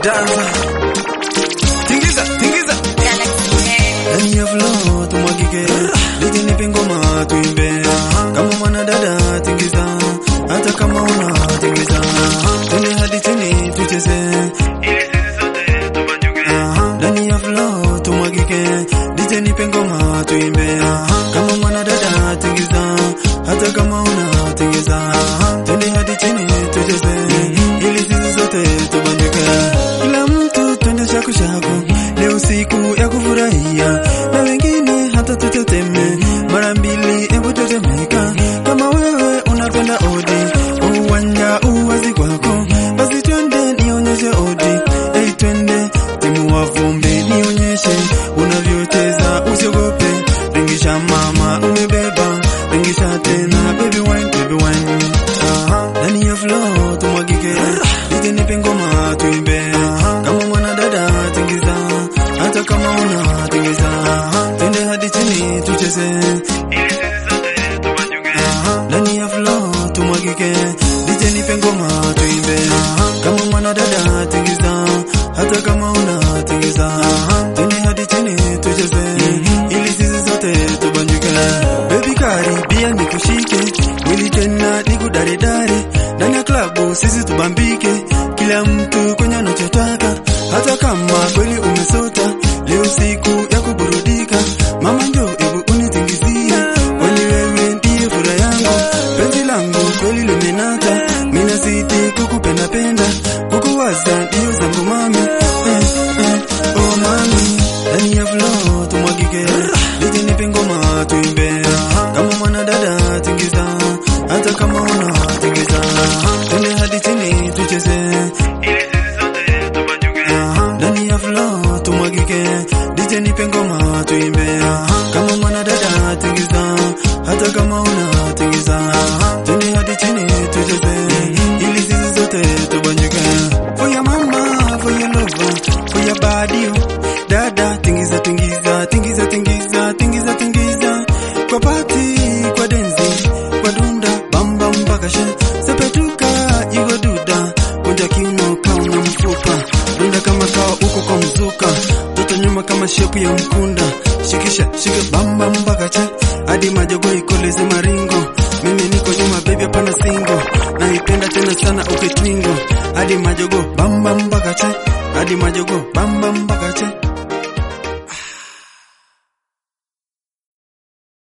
danza tingiza tingiza ndani ya flow tumwagike lije nipe ngoma tuimbe kama mwanadada tingiza hata kama una tingiza twende hadi chini tucheze ili sisi sote tubanjuke ndani ya flow tumwagike lije nipe ngoma tuimbe kama mwanadada tingiza hata kama una tingiza twende hadi chini tucheze ili sisi sote tubanjuke kila mtu twende shaku shaku leo siku ya kufurahia na wengine hata tuteteme mara mbili hebu tetemeka kama wewe unapenda odi uwanja uwazi kwako basi twende nionyeshe odi ei twende timu wa vumbi nionyeshe unavyocheza usiogope ringisha mama umebeba ringisha tena baby wine baby wine Aha, ndani ya flow tumwagike nije nipe ngoma tuimbe kama mwanadada tingiza hata kama una tingiza twende hadi chini tucheze Aha, ndani ya flow tumwagike nije nipe ngoma tuimbe kama mwanadada tingiza hata kama una tingiza twende hadi chini tucheze ili sisi sote tubanjuke baby karibia nikushike mwili tena nikudaredare ndani ya klabu sisi tubambike kila mtu kwenye anachotaka hata kama kweli umesota leo siku ya kuburudika mama njo ebu unitingizie kwani wewe ndiye furaha yangu penzi langu kweli limenata mina zidi kukupendapenda kukuwaza ndiyo zangu mami eh, eh, oh mami ndani ya flow tumwagike lije nipe ngoma tuimbe kama mwanadada tingiza hata kama una tingiza twende hadi chini tucheze Aha, ndani ya flow tumwagike DJ nipe ngoma tuimbe kama mwanadada tingiza hata kama una tingiza twende hadi chini tucheze ili sisi zote tubanjuke for your mama for your lover for your body oh. dada tingiza tingiza tingiza tingiza tingiza tingiza kwa pati kwa denzi kwa dunda bamba mpaka she sepetuka iwe duda kunja kiuno kauna mfupa dunda kama kawa uko kwa mzuka toto nyuma kama shepu ya mkunda shikisha shika bamba mpaka che hadi majogo ikoleze maringo mimi niko nyuma baby hapana singo naipenda tena sana ukitwingo hadi majogo bamba mpaka che hadi majogo bamba mpaka che